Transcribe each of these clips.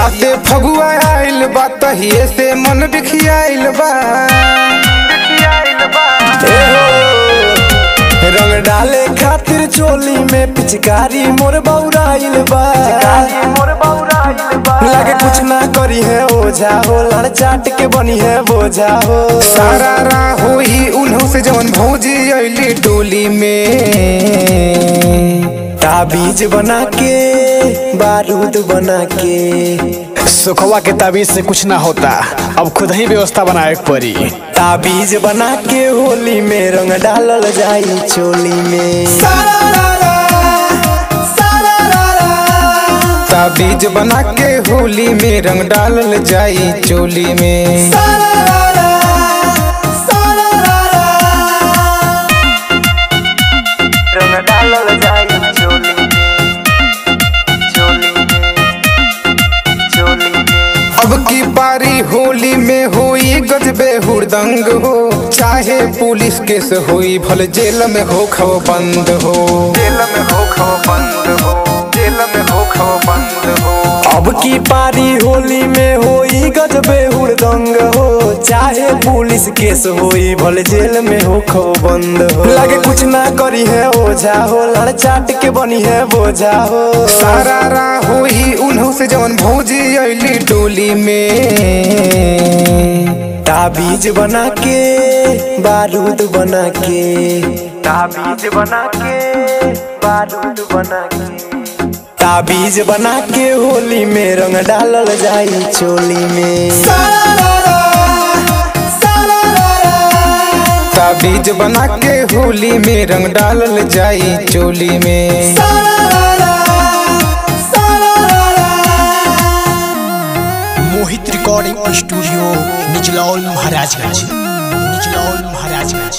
जहियाते फगुआ आइल बा तहिए से मन बिखियाइल बा ए हो, रंग डाले खातिर चोली में पिचकारी मोर बौराइल बा लगे कुछ ना करी है ओझा हो लड़ चाट के बनी है बोझा हो सारा राह होई उन्हों से जवन भौजी अइली डोली में ताबीज बना के बारूद बना के सुखवा के ताबीज से कुछ ना होता अब खुद ही व्यवस्था बनाए के पड़ी ताबीज बना के होली में रंग डालल जाई चोली में ताबीज बना के होली में रंग डालल जाई चोली में रंग डालल जाई चोली में चोली में चोली में अब की पारी होली में होई गजबे हुड़दंग हो चाहे पुलिस केस होई भले जेल में हो खव बंद हो जेल में हो खव बंद हो जेल में हो खव बंद हो अब की पारी होली में होई गजबे हुड़दंग हो चाहे पुलिस केस होई भले जेल में हो खो बंद हो लगे कुछ ना करी है ओझा हो लड़ चाट के बनी है बोझा हो सारा राह होई उन्हों से जवन भौजी अइली डोली में ताबीज बना के बारूद बना के ताबीज बना के बारूद बना के ताबीज बना के होली में रंग डालल जाई चोली में ताबीज बना के होली में रंग डालल जाई चोली में मोहित रिकॉर्डिंग स्टूडियो निचलौल महाराजगंज निचलौल महाराजगंज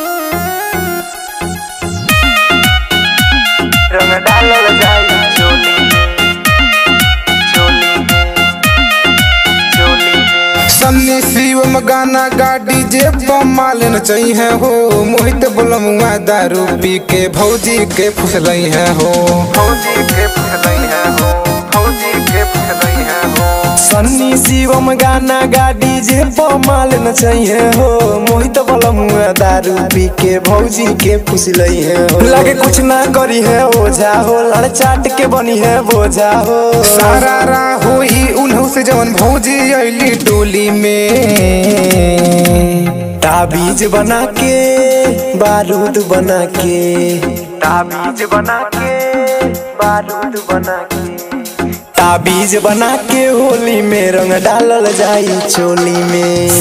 रंग डालल जाई चोली में चोली में चोली में सन्नी शिवम गाना गाड़ी जे मालन चाहिए हो मोहित बोलमुआ दारू पी के भौजी के फुसलई है हो भौजी के फुसलई है हो भौजी के फुसलई है हो सन्नी शिवम गाना गाड़ी जे माल न चाहिए हो मोहित बलमुआ दारू पी के भौजी के फुसलई है हो लगे कुछ ना करी है ओझा हो लड़ चाट के बनी है बोझा हो सारा राह होई उन्हों से जवन भौजी अइली डोली में ताबीज बना के बारूद बना के ताबीज बना के बारूद बना के ताबीज बना के होली में रंग डालल जाई चोली में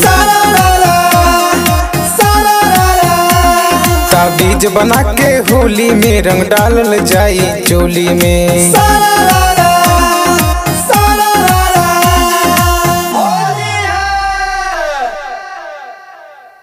ताबीज बना के होली में रंग डालल जाई चोली में